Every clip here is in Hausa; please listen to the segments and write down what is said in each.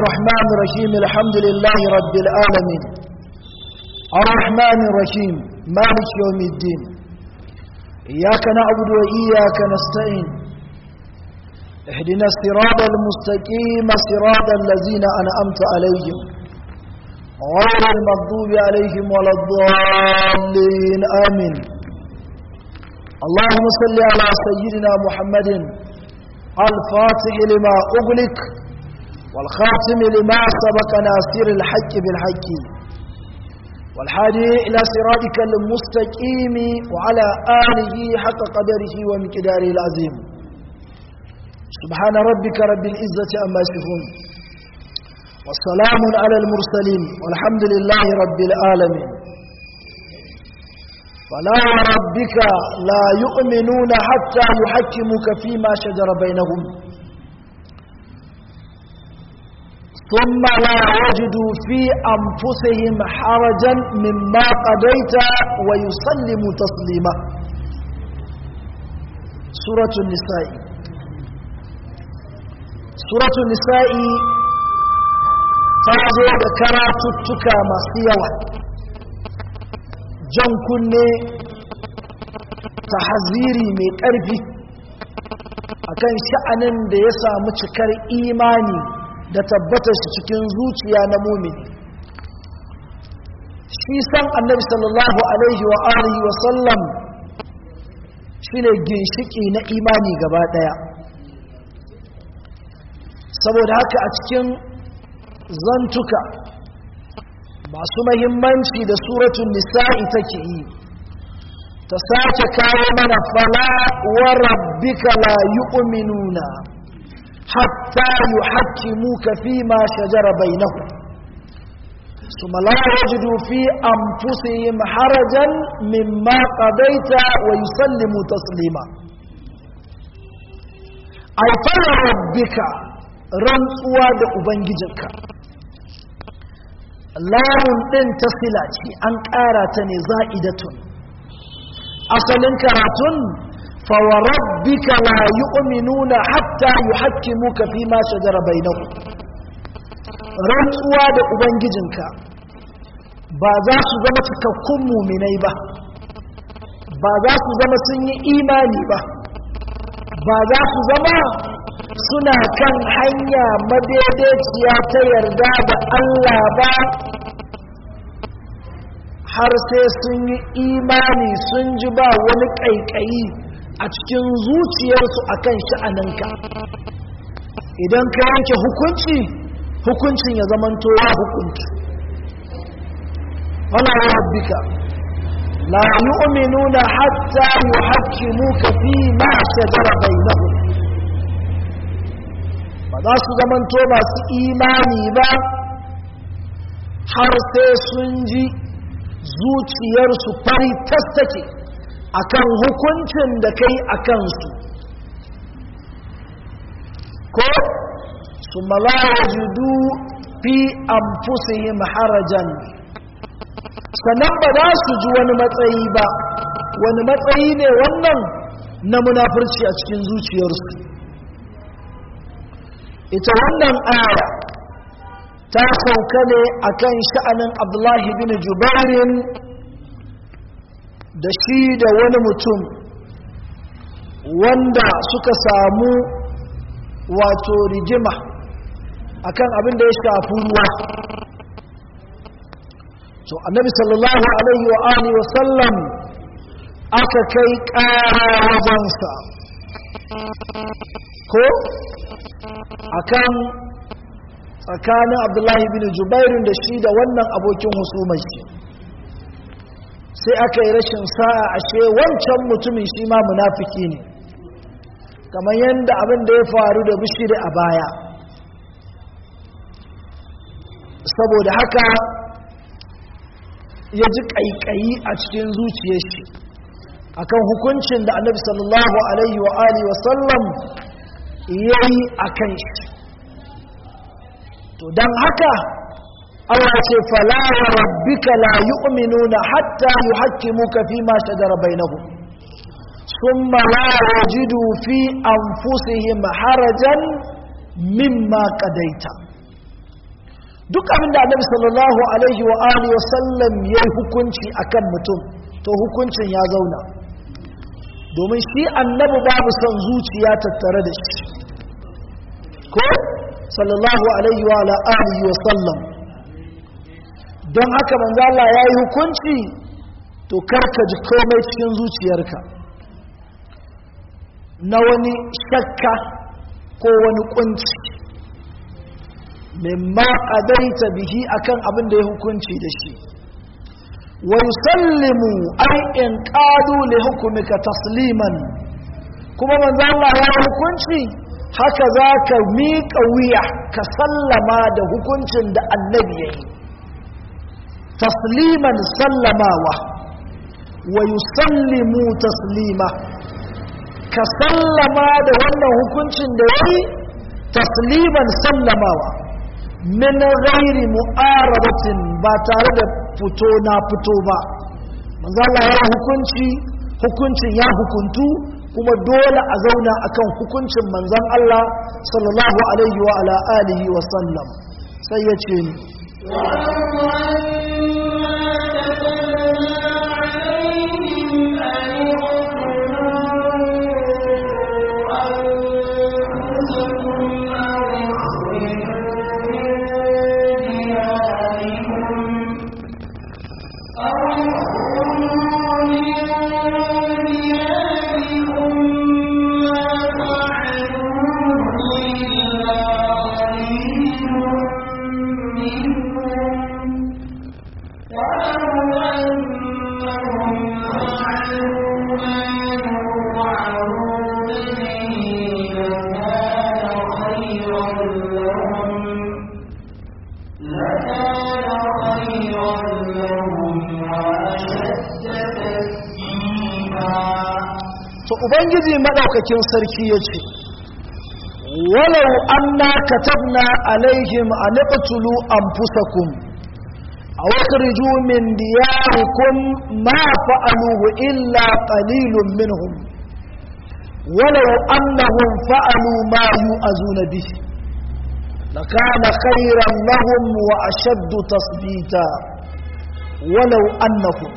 الرحمن الرحيم الحمد لله رب العالمين الرحمن الرحيم مالك يوم الدين إياك نعبد وإياك نستعين اهدنا الصراط المستقيم صراط الذين أنعمت عليهم غير المغضوب عليهم ولا الضالين آمين اللهم صل على سيدنا محمد الفاتح لما أغلق والخاتم لما سبق ناصر الحق بالحق والحادي إلى صراطك المستقيم وعلى آله حق قدره ومقداره العظيم سبحان ربك رب العزة أما يصفون والسلام على المرسلين والحمد لله رب العالمين فلا ربك لا يؤمنون حتى يحكموك فيما شجر بينهم ثم لا يجدوا في أنفسهم حرجا مما قضيت ويسلموا تسليما سورة النساء سورة النساء تازو ذكراتك ما سيوا jan kunne tahaziri mai ƙarfi akan sha'anin da ya samu cikar imani da tabbatar shi cikin zuciya na mumini shi san annabi sallallahu alaihi wa alihi wa sallam shine ginshiki na imani gaba daya saboda haka a cikin zantuka masu mahimmanci da suratun nisa'i take yi ta sace kawo mana fala wa rabbika la yu'minuna hatta yuhakkimuka fi ma shajara bainahum ثم لا يجدوا في أنفسهم حرجا مما قضيت ويسلموا تسليما أي فربك رنسوا دأبنججك lamun ɗin ta sila ce an ƙara ta ne za'idatun asalin karatun fawarabbika la yu'minuna hatta yuhakkimuka fi ma shajara bainahu rantsuwa da ubangijinka ba za su zama cikakkun muminai ba ba za su zama sun yi imani ba ba za su zama suna kan hanya madaidaiciya ta yarda da Allah ba har sai sun yi imani sun ji ba wani ƙaiƙayi a cikin zuciyarsu akan sha'aninka idan ka yanke hukunci hukuncin ya zamanto ya hukunta wala rabbika la yu'minuna hatta yuhaqqimuka fi ma shajara bainahum ba za su zamanto masu imani ba har sai sun ji zuciyarsu fari take akan hukuncin da kai a kansu ko su malawajudu fi anfusihim harajan sannan ba za su ji wani matsayi ba wani matsayi ne wannan na munafurci a cikin zuciyarsu ita wannan aya ta sauka ne akan sha'anin abdullahi bin jubairin da shi da wani mutum wanda suka samu wato rigima akan abin da ya shafi ruwa to annabi sallallahu alaihi wa alihi wa sallam aka kai ƙara wajensa ko akan tsakanin abdullahi bin jubairin da shi da wannan abokin husumar shi sai aka yi rashin sa'a ashe wancan mutumin shi ma munafiki ne kamar yadda abin da ya faru da bishiri a baya saboda haka ya ji ƙaiƙayi a cikin zuciyar shi akan hukuncin da annabi sallallahu alaihi wa alihi wa sallam ya yi a kan shi to don haka Allah ce fala wa rabbika la yu'minuna hatta yuhaqqimuka fi ma shajara bainahum thumma la yajidu fi anfusihim harajan mimma qadaita duk abin da annabi sallallahu alaihi wa alihi wa sallam ya yi hukunci akan mutum to hukuncin ya zauna domin shi annabi babu son zuciya tattare da shi ko sallallahu alaihi wa ala alihi wa sallam don haka manzo Allah ya yi hukunci to karka ji komai cikin zuciyarka na wani shakka ko wani kunci mimma qadaita bihi akan abin da ya hukunci da shi wa yusallimu ay in qadu li hukmika tasliman kuma manzo Allah ya hukunci haka zaka miƙa wuya ka sallama da hukuncin da annabi yayi tasliman sallamawa wa yusallimu taslima ka sallama da wannan hukuncin da yayi tasliman sallamawa min ghairi mu'arabatin ba tare da fito na fito ba manzo Allah ya hukunci hukuncin ya hukuntu kuma dole a zauna akan hukuncin manzon Allah sallallahu alaihi wa ala alihi wa sallam sai ya ce ni ubangiji maɗaukakin sarki ya ce walau anna katabna alaihim an iqtulu anfusakum aw akhriju min diyarikum ma fa'aluhu illa qalilun minhum walau annahum fa'alu ma yu'azuna bihi لكان خيرا لهم وأشد تثبيتا ولو أنهم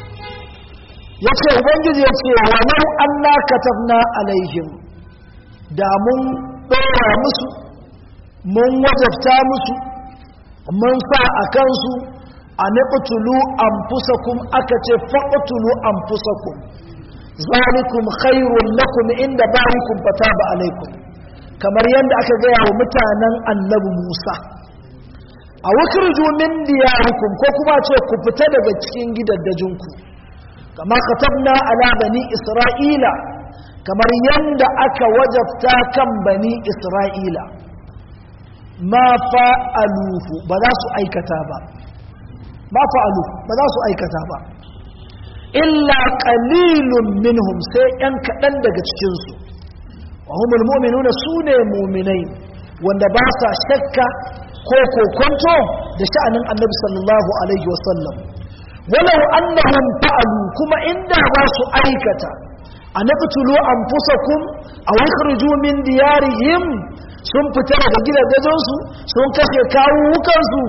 ya ce ubangiji ya ce walau allah katabna alaihim da mun ɗora musu mun wajabta musu mun sa a kansu a niƙutulu an fusakun aka ce faƙutulu an fusakun zalikum khairun lakum inda bayikum fata ba alaikum kamar yadda aka gaya wa mutanen annabi musa a wakirju min diyarikum ko kuma ce ku fita daga cikin gidaddajinku kama katabna ala bani isra'ila kamar yanda aka wajabta kan bani isra'ila ma fa'aluhu ba za su aikata ba ma fa'alu ba za su aikata ba illa qalilun minhum sai yan kaɗan daga cikinsu wa humul mu'minuna sune mu'minai wanda ba sa shakka ko kokonto da sha'anin annabi sallallahu alaihi wasallam walau annahum fa'alu kuma inda za su aikata an naqtulu anfusakum aw ikhriju min diyarihim sun fita daga gidajen su sun kashe kawukan su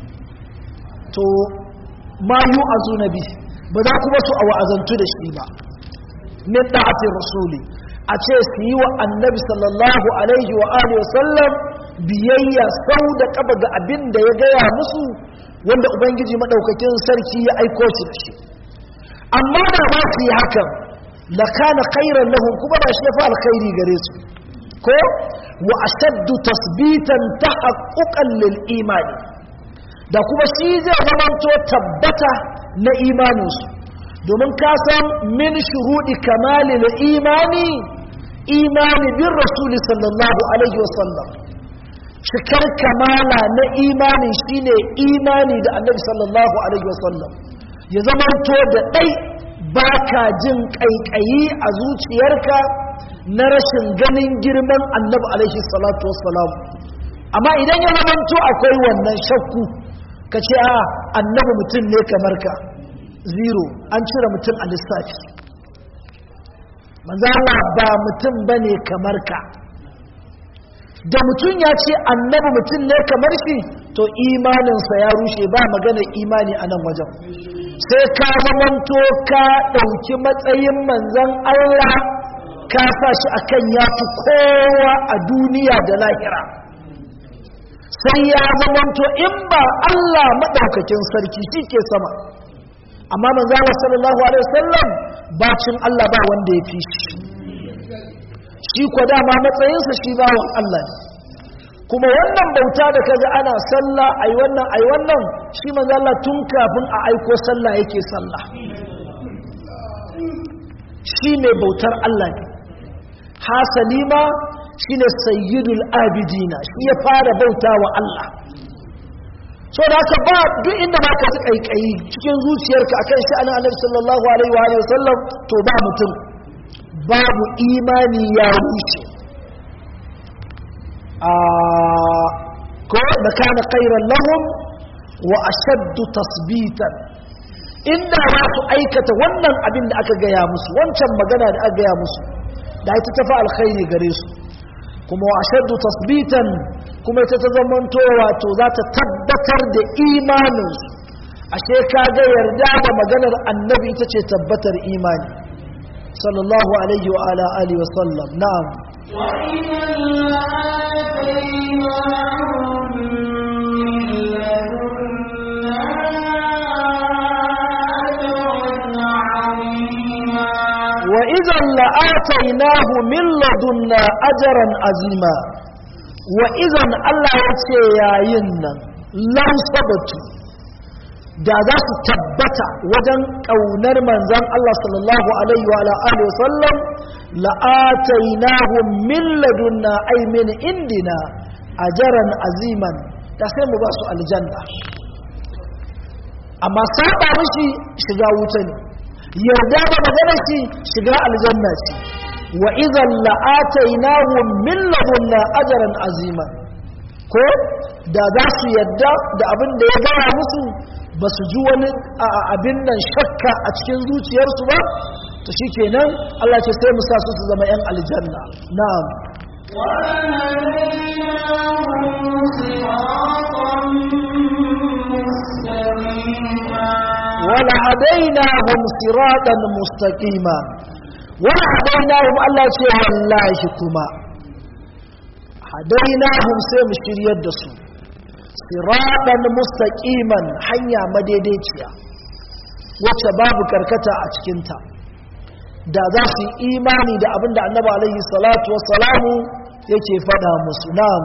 to ma yu'azuna bi ba za kuma su awazantu da shi ba min da'ati rasuli a ce su yi wa annabi sallallahu alaihi wa alihi wasallam biyayya sau da kaba ga abin da ya gaya musu wanda ubangiji madaukakin sarki ya aiko shi da shi amma da ba su yi hakan la kana khairan lahum kuma ba shi fa alkhairi gare su ko wa ashaddu tasbitan tahaqquqan lil imani da kuma shi zai zamanto tabbata na imaninsu domin ka san min shuhudi kamalil imani imani bin rasuli sallallahu alaihi wasallam cikar kamala na imani shine imani da annabi sallallahu alaihi wasallam ya zamanto da ɗai ba ka jin ƙaiƙayi a zuciyarka na rashin ganin girman annabi alaihi salatu wassalam amma idan ya zamanto akwai wannan shakku ka ce a annabi mutum ne kamar ka zero an cire mutum a lissafi manzala ba mutum ba ne kamar ka da mutum ya ce annabi mutum ne kamar shi to imaninsa ya rushe ba magana imani a nan wajen sai ka zamanto ka ɗauki matsayin manzan Allah ka sa shi akan ya fi kowa a duniya da lahira sai ya zamanto in ba Allah maɗaukakin sarki shi ke sama amma manzala sallallahu alaihi wasallam bacin Allah ba wanda ya fi shi shi ko dama matsayinsa shi bawan Allah ne kuma wannan bauta da kaga ana sallah ai wannan ai wannan shi manzo Allah tun kafin a aiko sallah yake sallah shi ne bautar Allah ne hasalima shine sayyidul abidina shi ya fara bauta wa Allah so da haka ba duk inda ma ka ji kaikayi cikin zuciyarka akan sha'anin Annabi sallallahu alaihi wa alihi wasallam to ba mutum babu imani ya rushe a ko da kana khairan lahum wa ashaddu tasbitan inda za su aikata wannan abin da aka gaya musu wancan magana da aka gaya musu da ita tafi alkhairi gare su kuma wa ashaddu tasbitan kuma ita ta zamanto wato za ta tabbatar da imaninsu ashe ka ga yarda da maganar annabi ita ce tabbatar imani sallallahu alaihi wa ala alihi wa sallam na'am وإذا لآتيناه من لدنا أجرا عظيما وإذا الله يتي يا ينن لو ثبتوا da za su tabbata wajen ƙaunar manzan Allah sallallahu Alaihi wa alihi wasallam la'atainahum min ladunna ay min indina ajaran aziman da sai mu ba su aljanna amma saba mishi shiga wuta ne yarda da magana shi shiga aljanna ce wa idan la'atainahum min ladunna ajran azima ko da za su yadda da abin da ya gaya musu ba su ji wani abin nan shakka a cikin zuciyarsu ba to shikenan Allah ce sai mu sa su su zama yan aljanna na'am ولهديناهم صراطا مستقيما ولهديناهم الله ce wallahi kuma hadainahum sai mu shiryar da su siratan mustaqiman hanya madaidaiciya wacce babu karkata a cikinta da za su yi imani da abin da annabi alaihi salatu wassalamu yake faɗa musu na'am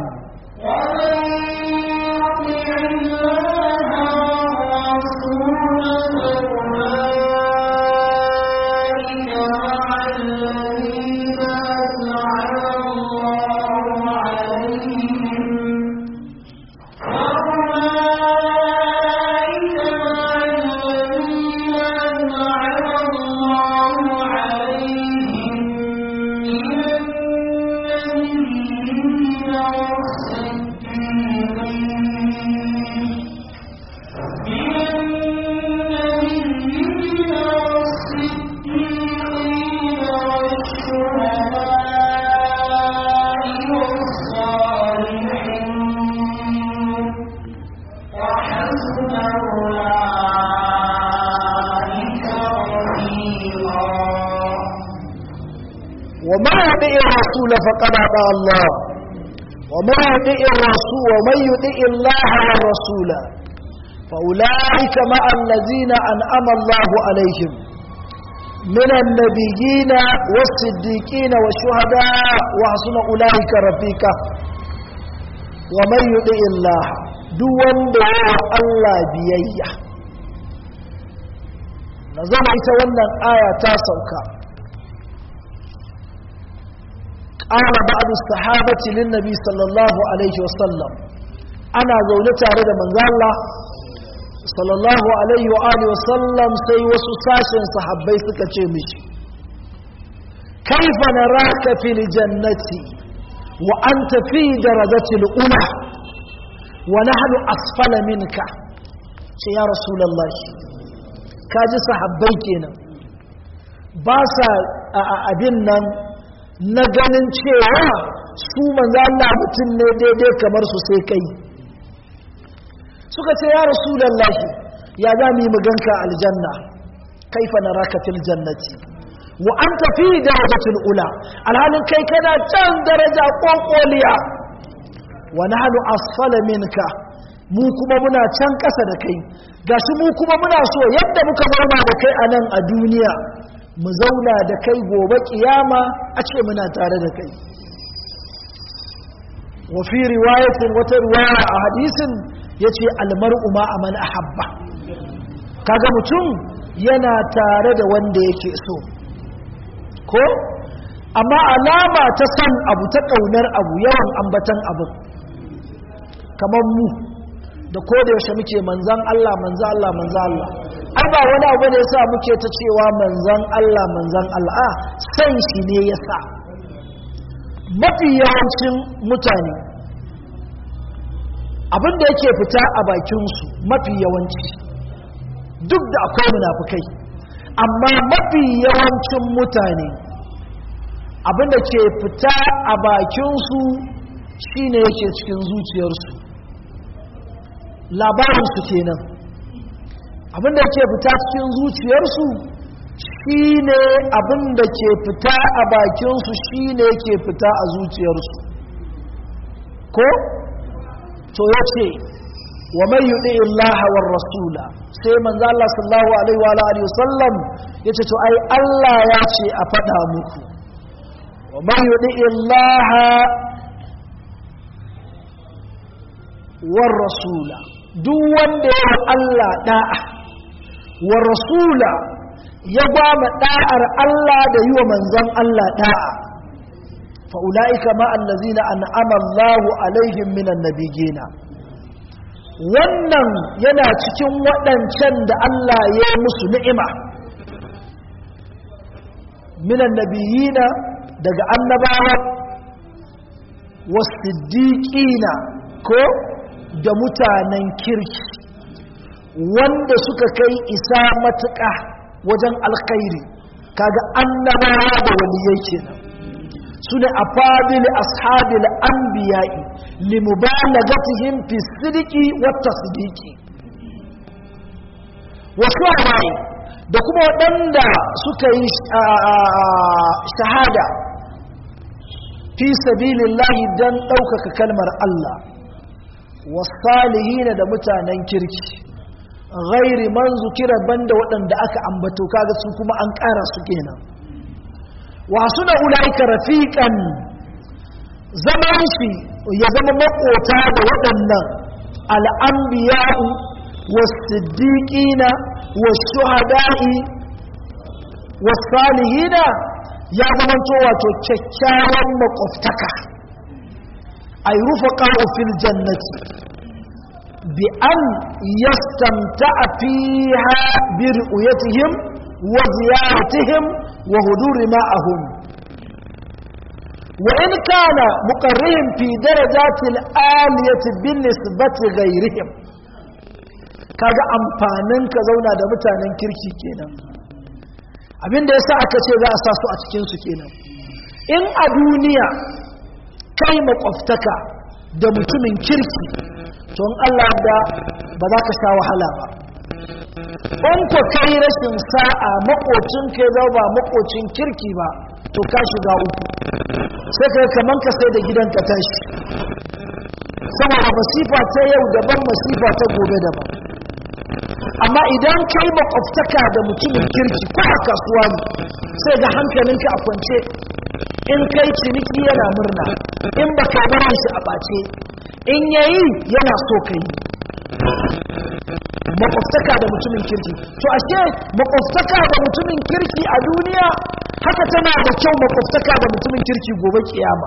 وما يطيع الرسول فقد اطاع الله وما يطيع الرسول ومن يطيع الله والرسول فاولئك مع الذين انعم الله عليهم من النبيين والصديقين والشهداء وحسن اولئك رفيقا ومن يطيع الله دون دعاء الله بييه نظام ita wannan aya ta sauka قال بعض الصحابة للنبي صلى الله عليه وسلم أنا زولة على من الله صلى الله عليه وآله وسلم سي وسساش صحابي سكتشمش كيف نراك في الجنة وأنت في درجة الأولى ونحن أسفل منك يا رسول الله كاجي صحابي كينا باسا أبنن na ganin cewa su manzo Allah mutum ne daidai kamar su sai kai suka ce ya rasulullahi ya za mu yi maganka aljanna kaifa naraka fil jannati wa anta fi darajatil ula alhalin kai kana can daraja kokoliya wa nahnu asfala minka mu kuma muna can ƙasa da kai gashi mu kuma muna so yadda muka zauna da kai a nan a duniya mu zauna da kai gobe kiyama a ce muna tare da kai wa fi riwayatin wata riwaya a hadisin yace almar'u ma aman ahabba kaga mutum yana tare da wanda yake so ko amma alama ta san abu ta kaunar abu yawan ambatan abu kamar mu da ko da yaushe muke manzan Allah manzan Allah manzan Allah ai ba wani abu ne yasa muke ta cewa manzan Allah manzan Allah a san shi ne yasa mafi yawancin mutane abin da yake fita a bakinsu mafi yawanci duk da akwai munafukai amma mafi yawancin mutane abin da ke fita a bakinsu shine yake cikin zuciyarsu labarinsu kenan abinda ke fita cikin zuciyarsu shine abinda ke fita a bakinsu shine ke fita a zuciyarsu ko to ya ce wa mai yuɗi illaha war rasula sai manzo Allah sallallahu alaihi wa alihi wasallam yace to ai Allah ya ce a faɗa muku wa mai yuɗi illaha war rasula duk wanda ya Allah da'a wa rasula ya gwama da'ar Allah da yi wa manzan Allah da'a fa'ula'ika ma'allazina an'ama Allahu alaihim minan nabigina wannan yana cikin waɗancan da Allah ya yi musu ni'ima minan nabiyina daga annabawa wasu ko da mutanen kirki wanda suka kai isa matuƙa wajen alkhairi kaga annabawa da waliyai kenan su ne a fadil ashabil anbiya'i limubalagatihim fi sidiki wata sidiki wasu hawaye da kuma waɗanda suka yi shahada fi sabilillahi don ɗaukaka kalmar Allah wasalihina da mutanen kirki ghairi man zukira banda waɗanda aka ambato kaga su kuma an ƙara su kenan wa suna ulaika rafiqan zaman shi ya zama makota da waɗannan al'anbiya'u was-siddiqina was-shuhada'i was-salihina ya zama to wato kyakkyawan makwabtaka ay rufaqa'u fil jannati bi an yastamta'a fiha bi ru'yatihim wa ziyaratihim wa huduri ma'ahum wa in kana muqarrihim fi darajati al-aliyati bin nisbati ghayrihim kaga amfanin ka zauna da mutanen kirki kenan abinda yasa aka ce za a sa su a cikin su kenan in a duniya kai makwabtaka da mutumin kirki to in Allah da ba za ka sha wahala ba in ku kai rashin sa'a makocin kai zau ba makocin kirki ba to ka shiga uku sai kai kaman ka sai da gidan ka tashi saboda masifa ta yau daban masifa ta gobe daban amma idan kai makwabtaka da mutumin kirki ko a kasuwa ne sai ga hankalinka a kwance in kai ciniki yana murna in ba ka bari shi a ɓace in yayi yana so ka yi makwabtaka da mutumin kirki to ashe makwabtaka da mutumin kirki a duniya haka tana da kyau makwabtaka da mutumin kirki gobe kiyama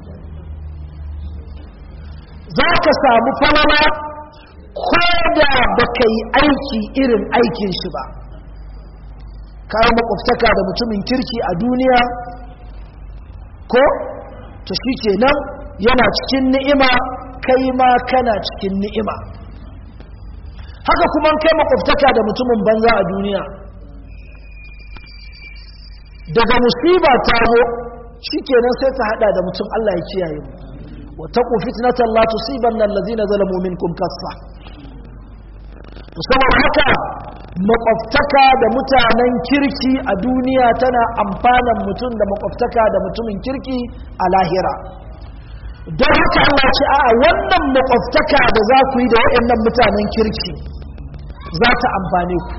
za ka samu falala ko da ba ka yi aiki irin aikin shi ba kawo makwabtaka da mutumin kirki a duniya ko to shi kenan yana cikin ni'ima kai ma kana cikin ni'ima haka kuma kai makwabtaka da mutumin banza a duniya daga musiba ta zo shikenan sai ta hada da mutum Allah ya kiyaye mu wa taqu fitnatan la tusibanna allazina zalamu minkum kaffa saboda haka makwabtaka da mutanen kirki a duniya tana amfanan mutum da makwabtaka da mutumin kirki a lahira don haka Allah ce a wannan makwabtaka da za ku yi da waɗannan mutanen kirki za ta amfane ku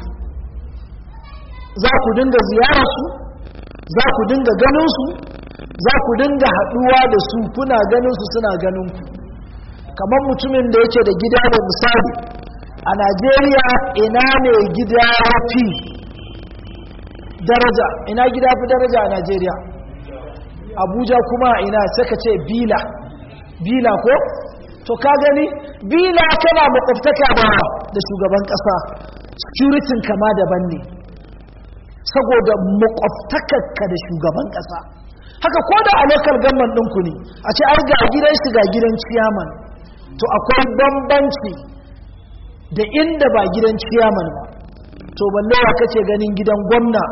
za ku dinga ziyararsu za ku dinga ganinsu za ku dinga haɗuwa da su kuna ganinsu suna ganin ku kamar mutumin da yake da gida da misali a najeriya ina ne gida fi daraja ina gida fi daraja a najeriya abuja kuma ina saka ce bila bila ko to ka gani bila tana makwabtaka ba da shugaban kasa securitin kama daban ne saboda makwabtakarka da shugaban kasa haka ko da a local government ɗinku ne a ce ai ga gidan shi ga gidan ciyaman to akwai bambanci da inda ba gidan ciyaman ba to balle ya kace ganin gidan gwamna